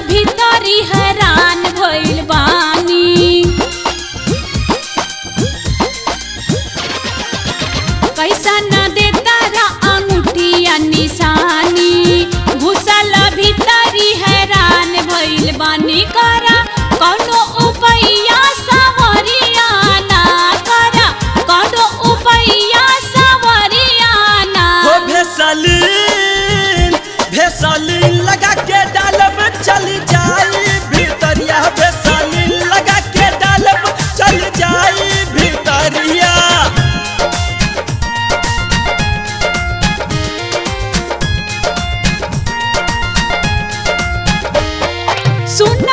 भीतरी हैरान भइल बानी कैसा न देता रा अंगूठिया निशानी घुसल भीतरी हैरान भइल बानी करा कौनो उपाया सावरिया ना करा कौनो उपाया सावरिया ना हो भेसलीन भेसलीन लगा के डालब चल जाई भीतरिया भेसलीन लगा के डालब चल जाई भीतरिया सुन